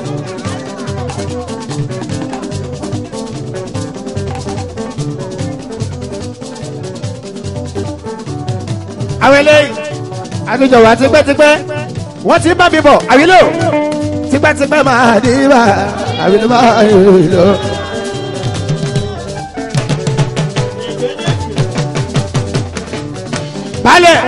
S1: àwọn eléyìí àtúnjọ wa tipẹ́tipẹ́ wọ́n ti bá mi bọ̀ àwílò tipẹ́tipẹ́ máa dé bá àwílò máa ń lọ. balẹ̀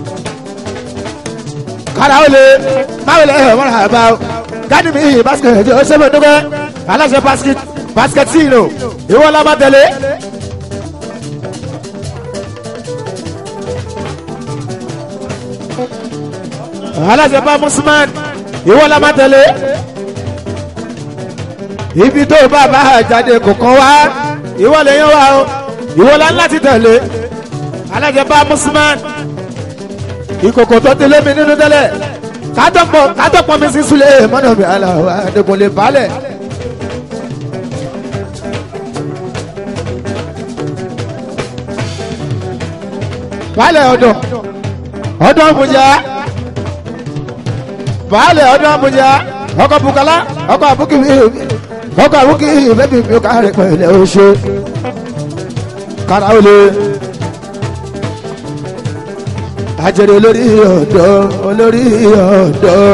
S1: kára ó lè máa lè ẹ̀ wọ́n rà bá o gádì mi yìí basket ó ṣe fẹ́ dúpẹ́ aláṣẹ basket basket tí ìlò ìwọ la máa tẹ̀lé. aláṣẹ bá musman ìwọ la máa tẹ̀lé. ibi tó bá bá jáde kò kàn wá ìwọ lè yan wá o ìwọ la ń láti tẹ̀lé alájẹ bá musman ìkòkò tó tẹlé mi nínú tẹ́lẹ̀ kátọ́pọ̀ kátọ́pọ̀ mi sí sulẹ̀ mọ́nà mi aláwọ̀ àdèkùnlé balẹ̀. baálẹ̀ ọ̀dọ̀ ọ̀dọ̀ àbújá baálẹ̀ ọ̀dọ̀ àbújá ọkọ̀ bukala ọkọ̀ àbúkì ọkọ̀ àbúkì bẹ́bí mi ká rẹ̀ pẹ̀lẹ́ o ṣe kára ó lé ajẹ́rẹ́ olórí ọ̀dọ́ olórí ọ̀dọ́.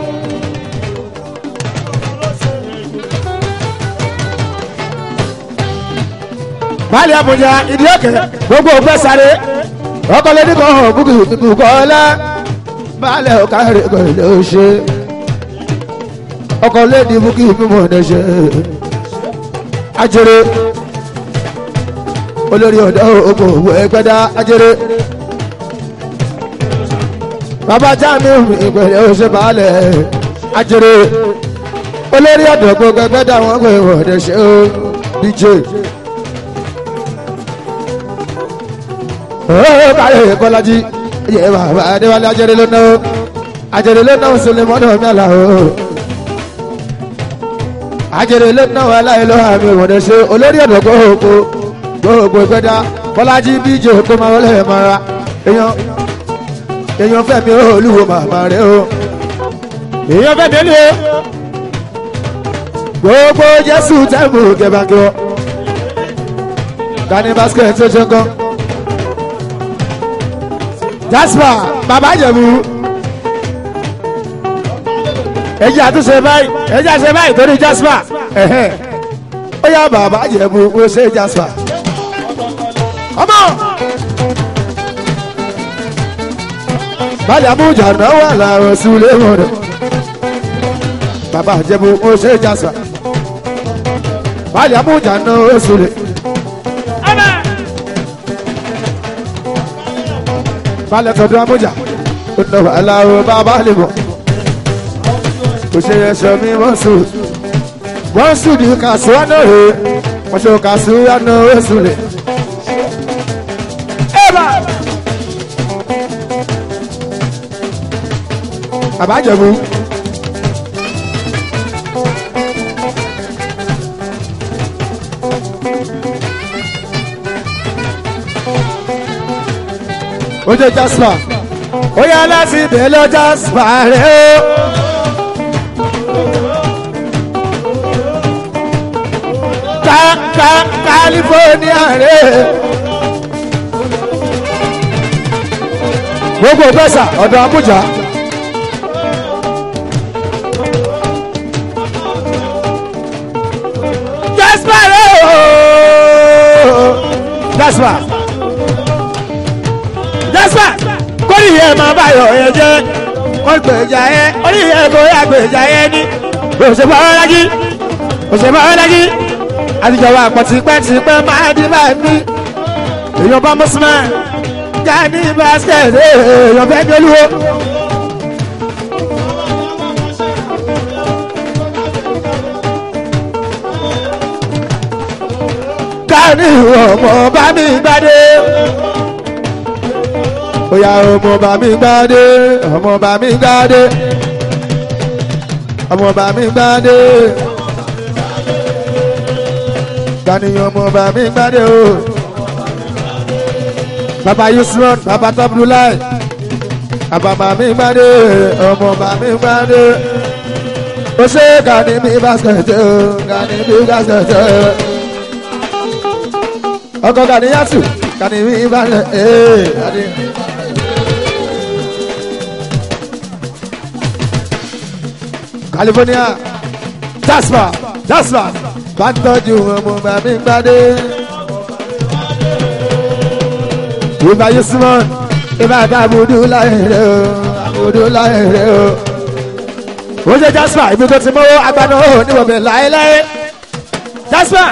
S1: baálẹ̀ àbújá ìdí òkè gbogbo ògbẹ́ sáré ọkọ̀ lẹ́ni kan hàn búkì bùkọ́ ọlá baálẹ̀ ọ̀ká rẹ̀ pẹ̀lẹ́ o ṣe ọkọ̀ lẹ́ni búkì mímọ́ ọ̀dẹ́ ṣe ajẹ́rẹ́ olórí ọ̀dọ́ ògbò ògbò ẹgbẹ́dá ajẹ́rẹ́ bàbá jamiu ìpẹ̀lẹ̀ oṣù baálẹ̀ ajẹ́rẹ́ olórí ọ̀dọ́ gbogbo ẹgbẹ́dá wọn pé ọ̀dẹ́ ṣe ó dj ó kárẹ̀ kọ́lájí yẹ bàbá adéwálé ajẹ́rẹ́ ló náwó ajẹ́rẹ́ ló náwó sulemọ́nà mẹ́la o ajẹ́rẹ́ ló náwó aláìlọ́ àmì ọ̀dẹ́ ṣe olórí ọ̀dọ́ gbogbo gbogbo ìgbẹ́dá bọ́lájí bíjì kó máa wọlé ẹ̀ mọ́ra èèyàn èèyàn fẹ́mi olúwo màmá rẹ o èèyàn fẹ́mi olúwo gbogbo jésù tẹ́mù kẹbàkẹ́ dani basket tó ṣe gan jasper bàbá jẹ̀bú ẹjẹ́ àtúnṣe báyìí ẹjẹ́ àṣẹ báyìí torí jasper ẹ̀hẹ́ ó yá bàbá jẹ̀bú ó ṣe jasper ọmọ. báyà mújà náà wà láàrọ̀ sílé mọ̀rẹ̀ bàbá àjẹmú ó ṣe jásà báyà mújà náà ó sílé. balẹ̀ tọdún amújà ó nà wà láàrọ̀ bàbá lè mọ̀ kò ṣe ẹsẹ̀ mi wọ́n sùn wọ́n sùn ní kàṣíwá náà rè wọ́n ṣe kàṣíwá náà ó sílé. bàbá jẹ̀bú. ó jẹ́ jasper ó yá láti ibẹ̀ lọ jasper rẹ̀ ó. ká ká california rẹ̀ gbogbo gbèsà ọ̀dọ̀ abuja. jasper jasper kórì yẹ máa báyọ̀ ẹ jẹ́ kó gbèjà ẹ orí yẹ kó yà gbèjà ẹ ní òṣèlú ọlọ́lájí òṣèlú ọlọ́lájí àtijọba àpọ̀tìpẹ́tìpẹ́ máa di bá mi èèyàn bá mọ́sùmá já ní basket èèyàn fẹ́ gbẹ́lúwo. ní ọmọ bá mi gbádé. Oya ọmọ bá mi gbádé, ọmọ bá mi gbádé. Ọmọ bá mi gbádé. Gàníyàn ọmọ bá mi gbádé o. Bàbá Yusuf, bàbá Tabulai. Bàbá bá mi gbádé, ọmọ bá mi gbádé. Ó ṣe gàní mi basket o, gàní mi basket o ọkọ ganiyatu kanimi ìbàdàn ee adi. california jasper jasper bá ń tọ́jú ọmọ bàbí gbadé. ìbá yusufon ìbá ìbá abudu láyèrè o abudu láyèrè o. ó ṣe jasper ibi tó ti mọ́wọ́ agbáná ó níwọ̀bẹ̀ láéláé jasper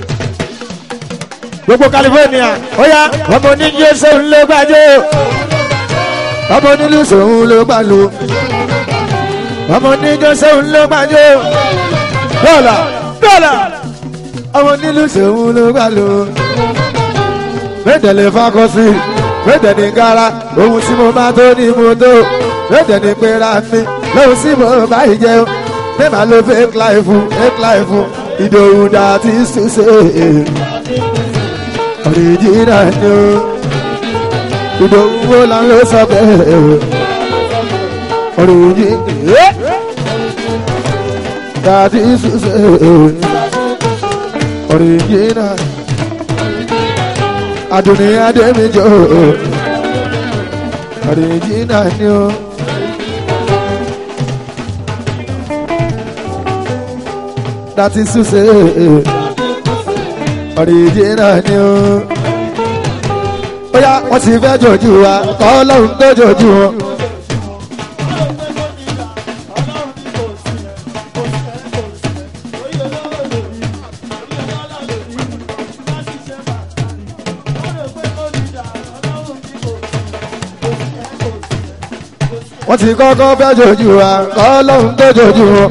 S1: gbogbo california ó yá ọmọ oníjẹ sóun ló gbàjọ ọmọ onílù sóun ló gbàlù ọmọ oníjẹ sóun ló gbàjọ dọ́là dọ́là ọmọ onílù sóun ló gbàlù mẹ́tẹ̀lẹ̀ fakọ́sí mẹ́tẹ̀lẹ̀ gara ohun tí mo máa tó ní mo tó mẹ́tẹ̀lẹ̀ pera mi lóhun tí mo bá yìí jẹun mẹ́màá ló fake life fake life ìdòwú dàtí ṣùṣe original ni o ìdòwúwo là ń lọ sọ bẹ́ẹ̀ orin yìí dàdí ṣùṣe orin yìí náà adùnní adémijọ́ orin yìí náà ni ó. dàtí ṣùṣe orin yìí náà ni ó bóyá wọ́n ti fẹ́ jòjú wa kọ́ lóhun tó jòjú wọn. wọ́n ti kọ́kọ́ fẹ́ jòjú wa kọ́ lóhun tó jòjú wọn.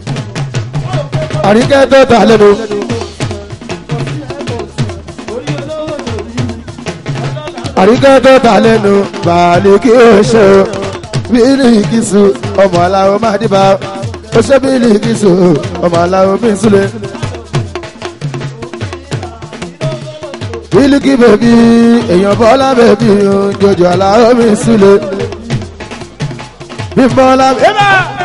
S1: àríkẹ́ tó ta lẹ́nu. àríkẹ́ tó ta lẹ́nu bàálì kí o ṣe o bílí kìsù ọmọ aláwọ̀ máa dìbà ó ṣe bílí kìsù ọmọ aláwọ̀ bí súlẹ̀. bílí kí bèbí èèyàn bọ́lá bèbí jòjò aláwọ̀ bí súlẹ̀. bí bọ́lá bèbí.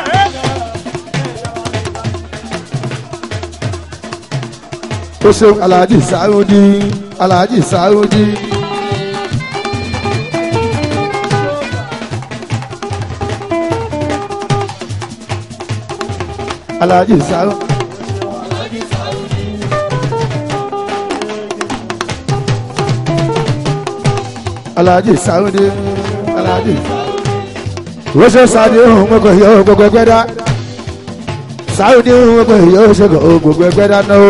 S1: ó ṣe aláàjì sáúdí aláàjì sáúdí. Alhaji Sao. Alhaji Saudi. Alhaji. Wọ́n ṣe Saudi ohun gbogbo yóò gbogbo ẹgbẹ́ dá. Saudi ohun gbogbo yóò ṣe gbogbo ẹgbẹ́ dá náà.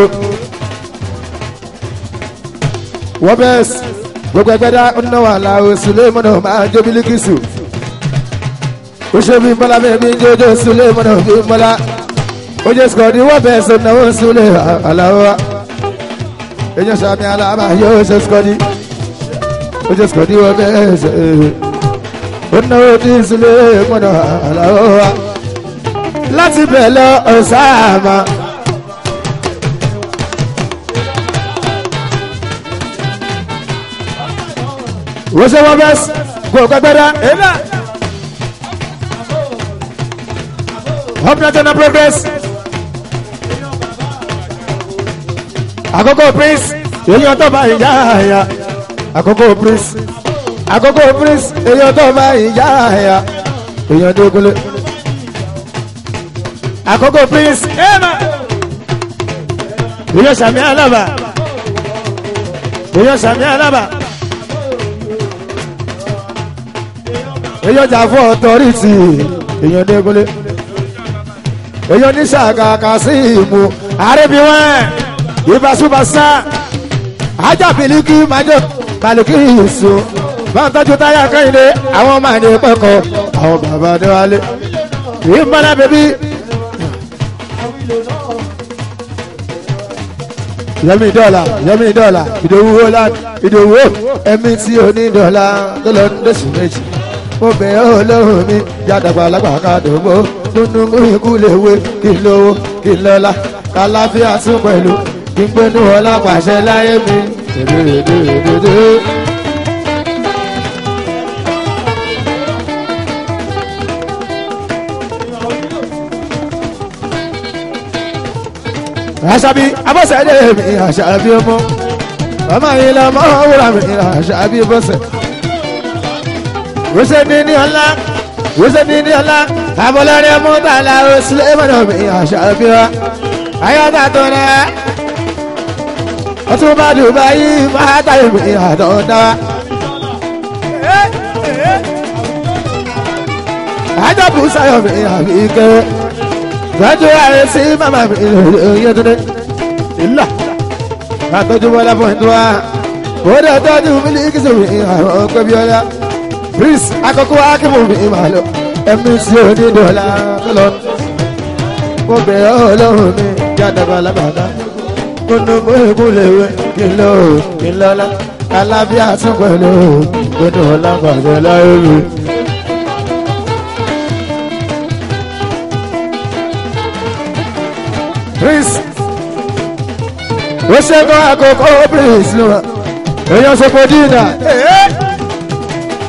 S1: Wọ́n bẹ́ẹ̀ gbogbo ẹgbẹ́ dá ń náwó àlàó Sulemanu máa ń jó Bílíkìsù. Ó ṣe bí Bọ́lá bẹ́ẹ̀ bí ń jójó Sulemanu bí Bọ́lá oye sikọdi wọ́n bẹ̀ ṣe náwó súlẹ̀ aláwọ̀ èyàn sàmì alábà yóò ṣe sikọdi oye sikọdi wọ́n bẹ̀ ṣe ó náwó tí súlẹ̀ mọ́nà aláwọ̀ láti bẹ̀ lọ ọ̀sáàmà. wọ́n ṣe wọ́n bẹ̀ gbọ́ gbẹ́gbẹ́dá. Hope National Progress. àkókò prince èyí ọtọ bá ìyá àyà àkókò prince àkókò prince èyí ọtọ bá ìyá àyà èyí ọdún ogunlé àkókò prince èyí ọsàmì alábà èyí ọsàmì alábà èyí ọjà fún ọtọrìtì èyí ọdún ogunlé èyí oníṣàgàkà sí ìmú àrẹ́bíwọ̀n ìbásúbásá ajábìlíkì májò kàlùkì ìṣó báwọn tọ́jú táyà kẹ́hìndé àwọn ọmọ àní pẹ́kọ̀ àwọn bàbá adéwálé ìmọ̀lá bèbí. yẹmi dọ́là yẹmi dọ́là ìdòwú wọlá ìdòwú ẹ̀mí tí ò ní dọ́là tó lọ ní lóṣù méjì mo bẹ̀ ọ́ lọ́hùn mi yàdàgbà lágbàká dògbò nínú ikú lè wé kí n lówó kí n lọ́lá kàláfíà tún pẹ̀lú gbígbénú ọlọ́pàṣẹ láyé mi. àṣàbí abọ́sẹ̀dé mi àṣàbí ọmọ ọmọ yìí lọ mọ wúrà mi àṣàbí bọ́sẹ̀. wọ́sẹ̀ ní ní ọlá wọ́sẹ̀ ní ní ọlá abọ́lẹ́rẹ́ mú tààlà oṣù lẹ́mọ̀nà mi àṣàbí wa ayọ́ta tó rẹ̀ ọtún bá dubai máa táyé mi àdọ́dá. àjọpù sáyọ̀ mi àbí ké gbẹ́jú ayé sí màmá mi lóye tó dé. ìlà àtọ́jú bọ́lá fún ìtura kódà tọ́jú mílíkì sí mi àwọn ọgbẹ́ bí ọlá. prince akọ́kọ́ akíwò mi máa lọ ẹ̀mí sí onídọ̀ọ́lá tó lọ. mo bẹ̀ ọ́ ọlọ́run mi jádàbà lábàdá kúnnú mú ìkúlẹ̀wé kí ló kí lọ́lá alábíà tún pẹ̀lú kúnnú ọlápàdé láyé mi. prince ó ṣe kọ́ àkókò prince ló wà èèyàn ṣe kò dínà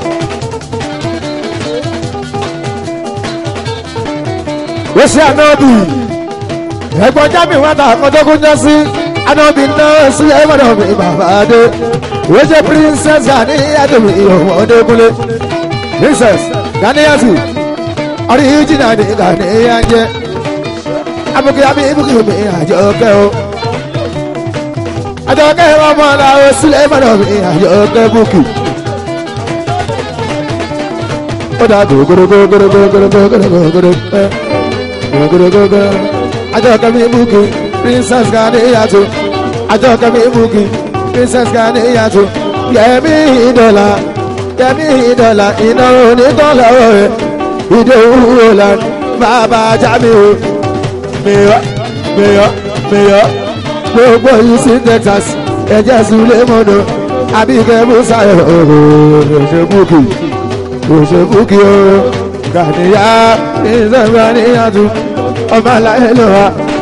S1: ṣe ànábì ẹ̀gbọ́n jábì wọn ta àkọ́jọ́kún jọ sí ànábì náà sí ẹ̀gbọ́n mi bàbá dé ìwé ṣe princess Ganiyatu mi ìhòòhò ọdẹkùnlé princess Ganiyatu original ni Ganiya jẹ abuki abi ibuki mi àjọkẹ́ o àjọkẹ́ ọmọ ọ̀la o sílẹ̀ ìbàdàn mi àjọkẹ́ bùkì. ó dà gògòrògògòrògòrògòrògòrò gògòrògògòrò àjọkẹ́ mi bùkì princess Ganiyatu àjọkẹ́ mi bùkì princess Ganiyatu yẹmi ìdọ̀là yẹmi ìdọ̀là iná onítọ̀là ọ̀rẹ́ ìdòwú la bàbá jáde o mèyọ mèyọ mèyọ gbogbo yìí sí Texas ẹ̀jẹ̀ sulé mọ́nà àbíkẹ́ musa òṣèbùkì òṣèbùkì o Gàníyà ìṣẹ̀gbẹ́ níyàtú ọmọ aláìlú wa